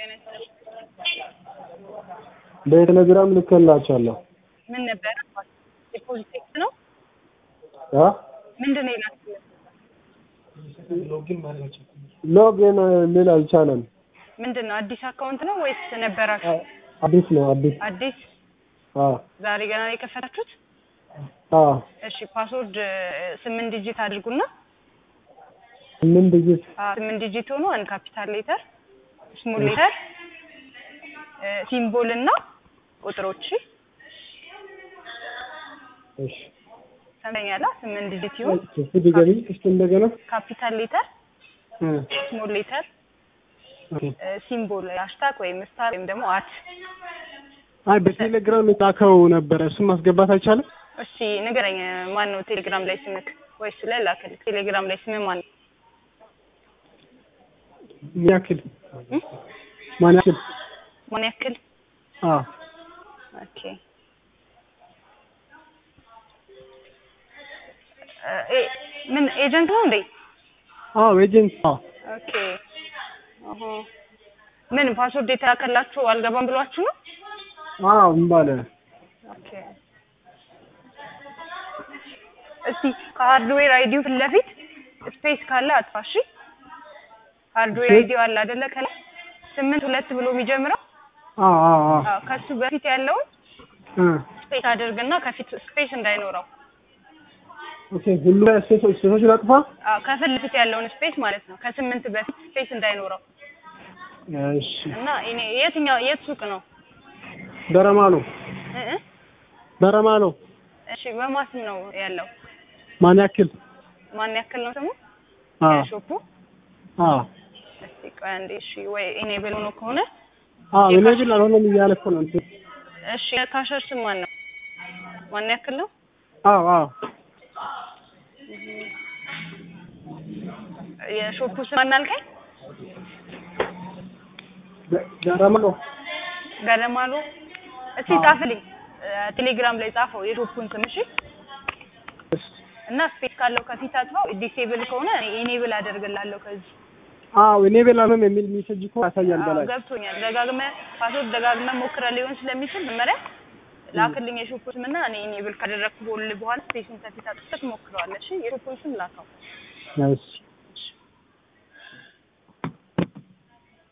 ጤና ይስጥልኝ። በቴሌግራም ልኬላቸዋለሁ። ምን ነበረ? ዲፖዚት ቴክስት ነው አ ምንድን ነው የላክልህ? ሎጊን ሊል አልቻለም። ምንድን ነው አዲስ አካውንት ነው ወይስ ነበራችሁ? አዲስ ነው አዲስ። አዲስ አ ዛሬ ገና ነው የከፈታችሁት? አ እሺ ፓስወርድ ስምንት ዲጂት አድርጉና ምን ድጅት አ ስምንት ዲጂት ሆኖ አንድ ካፒታል ሌተር፣ ስሞል ሌተር፣ ሲምቦል እና ቁጥሮች እሺ ሰምተኛላ። ስምንት ዲጂት ይሁን እሱ ድገሚ እስቲ እንደገና ካፒታል ሌተር፣ እ ስሞል ሌተር፣ ኦኬ ሲምቦል ሃሽታግ ወይም ስታር ወይም ደግሞ አት አይ በቴሌግራም የላከው ነበረ እሱን ማስገባት አይቻልም? እሺ ንገረኝ። ማን ነው ቴሌግራም ላይ ስምክ? ወይስ ላይ ላክልህ? ቴሌግራም ላይ ስምህ ማን ነው? ምን ያክል ማን ያክል? ማን ያክል? አ ኦኬ እ ምን ኤጀንት ነው እንዴ? አዎ ኤጀንት አዎ ኦኬ አሁ ምን ፓስወርድ የተላከላችሁ አልገባም ብሏችሁ ነው? አዎ ምን ባለ ኦኬ እስቲ ከሃርድዌር አይዲው ፊት ለፊት ስፔስ ካለ አጥፋ። እሺ ሃርድዌር ስፔስ? አይዲው አለ አይደለ? ከላይ ስምንት ሁለት ብሎ የሚጀምረው አዎ አዎ አዎ አዎ፣ ከሱ በፊት ያለውን እ ስፔስ አድርግና ከፊት ስፔስ እንዳይኖረው ኦኬ ሁሉ ላይ ሴቶች ሴቶች ላጥፋ? አዎ፣ ከፊት ለፊት ያለውን ስፔስ ማለት ነው። ከስምንት በፊት ስፔስ እንዳይኖረው እሺ እና እኔ የትኛው የት ሱቅ ነው? በረማሎ እ እ በረማሎ እሺ በማስም ነው ያለው። ማን ያክል? ማን ያክል ነው ስሙ? አ ሾፑ አ እስቲ ቆይ አንዴ። እሺ ወይ ኢኔብል ሆኖ ከሆነ አ እኔ ግን አልሆነም እያለ እኮ ነው እንትን እሺ የካሸር ስም ማን ነው? ማን ያክል ነው? አዎ አዎ የሾፑ ስም ማን አልከኝ? በ- በረማሎ ገለማሉ። እስቲ አዎ። ጻፍልኝ እ ቴሌግራም ላይ ጻፈው የሾፑን ስም እሺ። እና ስፔስ ካለው ከፊት አጥፋው። ዲሴብል ከሆነ ኢኔብል አደርግላለሁ ከዚህ አዎ እኔ በላለም የሚል ሜሴጅ እኮ ያሳያል አዎ፣ በላይ ገብቶኛል። ደጋግመህ ፓስወርድ ደጋግመህ ሞክረህ ሊሆን ስለሚችል መጀመሪያ ላክልኝ የሾፑን ስም እና እኔ ኢኔብል ካደረግኩ በኋላ ስፔሱን ከፊት አጥፍተህ ትሞክረዋለህ። እሺ የሾፑን ስም ላከው። እሺ